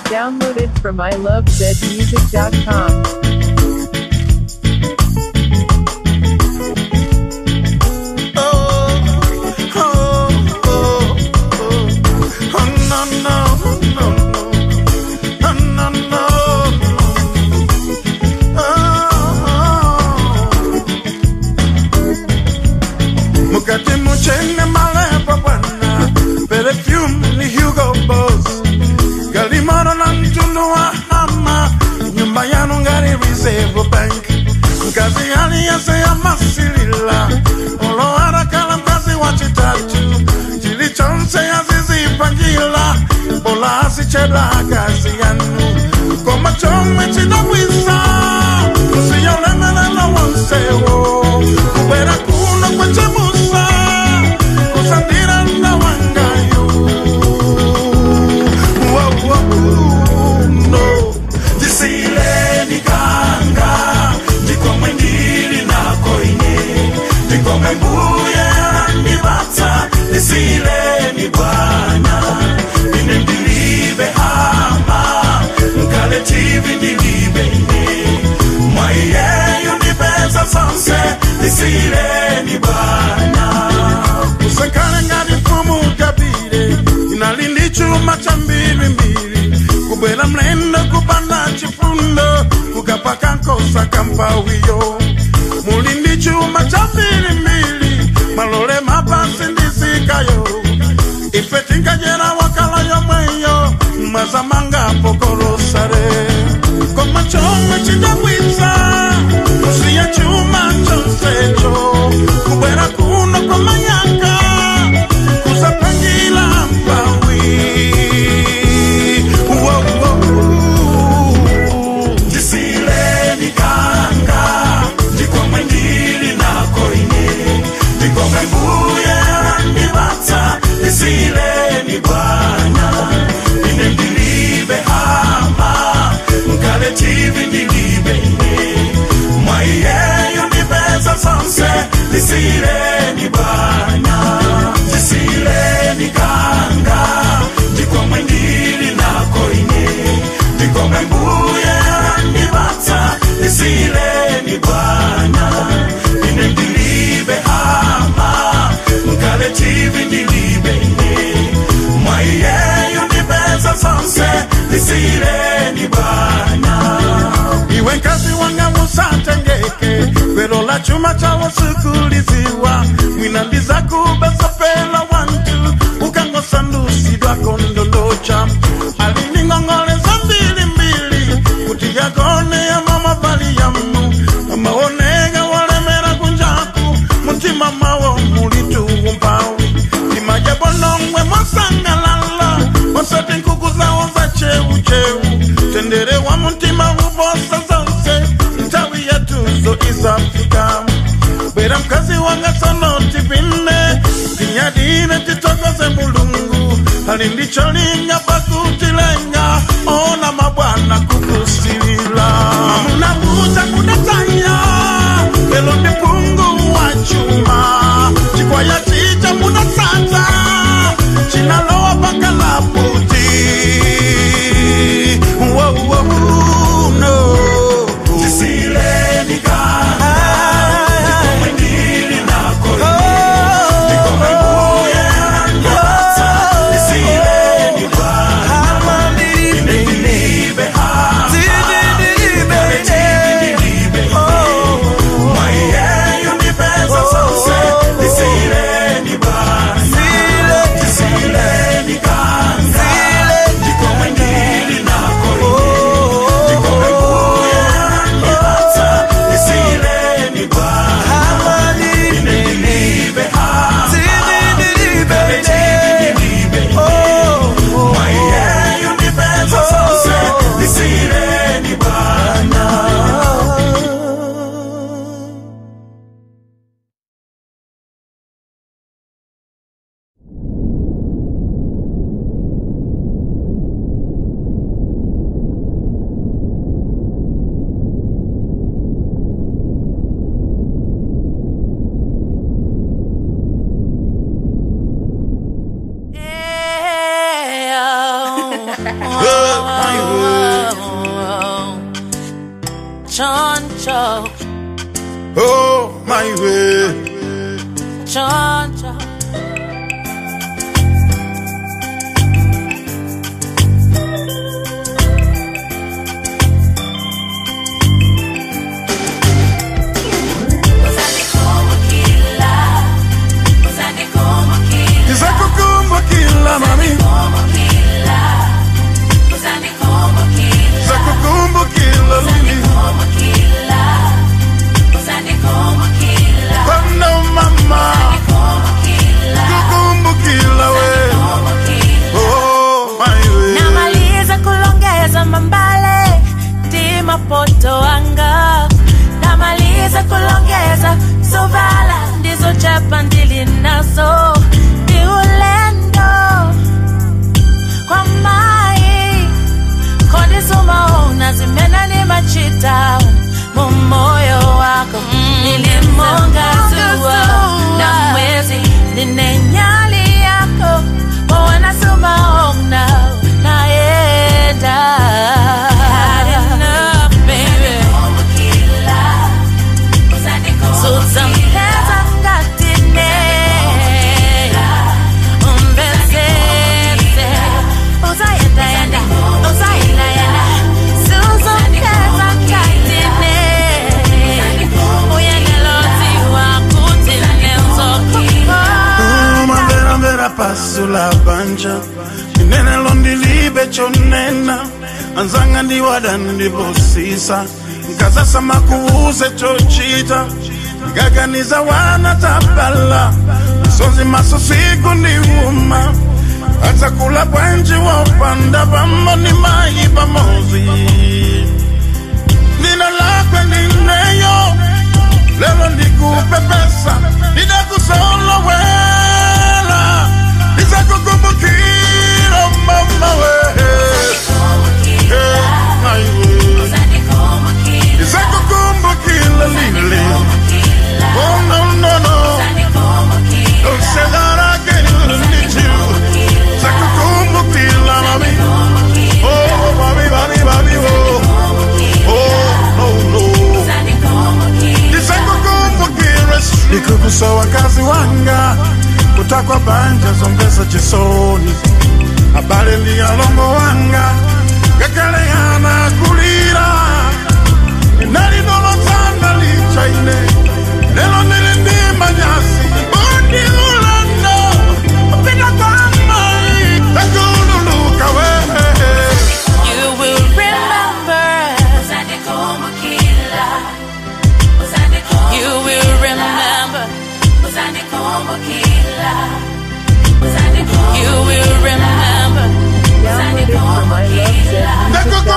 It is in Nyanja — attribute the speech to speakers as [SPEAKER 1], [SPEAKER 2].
[SPEAKER 1] Downloaded from ilovezmusic.com.
[SPEAKER 2] Mukati muchene malepo bwana Perfume ni Hugo Boss Galimoro na mtundu wa hama Nyumba yanu ngari Reserve Bank Mkazi hali yase ya masilila Olo harakala mkazi wa chitatu Chilichonse ya zizi pangila Bola asichela kazi yanu Koma chome chidawisa Usiyolemelela wansewo Kubera kuno kwa chemusa Kusandira na wangayo Wow, wow, no Jisile ni kanga Ndiko mwendili na koine Ndiko membuye ni bata Jisile ni bwana Ine ndilibe hama Nkale chivi ndilibe ine Mwayeyo ni pesa sonse Jisile ni bwana Usekale ngati mfumu kabire Inalindi chuma cha mbili mbili Kubwela mlendo kupanda chifundo Kukapaka nkosa kampawiyo Mulindi chuma cha mbili mbili Malole mapasi ndisikayo Ife tinkajera wakala yomweyo Mazamanga pokolosare Koma chomwe chidawitsa Kusiya chuma chonsecho Kubwera kuno kwa mayaka Kusapangila mpawi Wow, wow. Jisile ni kanga Ndiko mwendili na koine Ndiko mwenguye ni bata Jisile ni bwana Ine ndilibe hama Mkale chivi ndilibe ine Mwayeyo ni pesa sonse Jisile ni bwana Jisile ni kanga Ndiko mwendili na koine Ndiko mwenguye ni bata Jisile ni bwana Ine ndilibe hama Mkale chivi ndilibe ine Mwayeyo ni pesa sonse Jisile ni bwana iwe nkazi wanga musatengeke kwelo la chuma chawo sikuliziwa mwinandiza kubesopela wantu ukangosandusidwa kondolocha aliningongoleza mbilimbili kuti yakone ya mama vali yamu amaonega walemera kunjaku mutima mawo mulituumpawi imajabonongwe mwasangalala wasati nkuku zawo za cheucheu tendere wa mutima uvosa zonse ntawi yatuzo izafika bwera mkazi wanga sonoti vinne tinyadine titokoze mulungu ali ndicho linya pakutilenga ona mabwana kukusilila munabuza kudatanya lelo ndi pungu wa chuma chikwaya chicha mudasata chinalowa pakalaputi Wow, wow, no. Jisile ni kanga, ndiko mwendili nako ine. Ndiko mwenguye na bata, jisile ni bwana. Ine ndilibe hama, ikale chivi ndilibe ine. Mwayeyo ni pesa zonse, jisile Oh, my way.
[SPEAKER 3] Choncho,
[SPEAKER 2] Oh, my way.
[SPEAKER 3] choncho.
[SPEAKER 2] Nizakukumbukila mami, nizakukumbukila lili. Kono mama, kukumbukila we. Oh, my way.
[SPEAKER 3] namaliza kulongeza mambale timapoto anga namaliza kulongeza sovala ndizo chapa ndili nazo ni ulendo kwa mai kondisumaona zimena ni machita mumoyo wako nilimonga zua na mwezi ninenyali yako wanasumaona naenda Had enough, baby. Suzampeza ngatine umbezeze uzayendayenda uzayendayenda suzampeza ngatine uyeneloziwa kutine
[SPEAKER 2] Oh, mambera mbera pasula banja inene londilibe chonena anzanga ndiwada ndibosisa nkazasama kuuze chochita ngaganiza wana tapala misonzi maso siku ndiwuma hata kula bwenji wopanda pamo ni mayi pamozi nina lakwe nineyo lelo ndikupe pesa nidakusolowela nizakukumbukira mama we Eh, naiwe. nizakukumbukira lile oh no no no don't say that again need you nizakukumbukira mami oh mami mami mami oh oh no no ndisakukumbukire ndikukusa wakazi wanga kutakwa banja zombesa chisoni abale ndiyalongo wanga ngakale yana kulira nalinolozana lichaine lelo nili ndi manyasi bundi ulando upita kwa mai takululuka wehe
[SPEAKER 3] You will remember. You will remember. You will remember.
[SPEAKER 1] Downloaded from my love set.
[SPEAKER 2] Nakukumbuka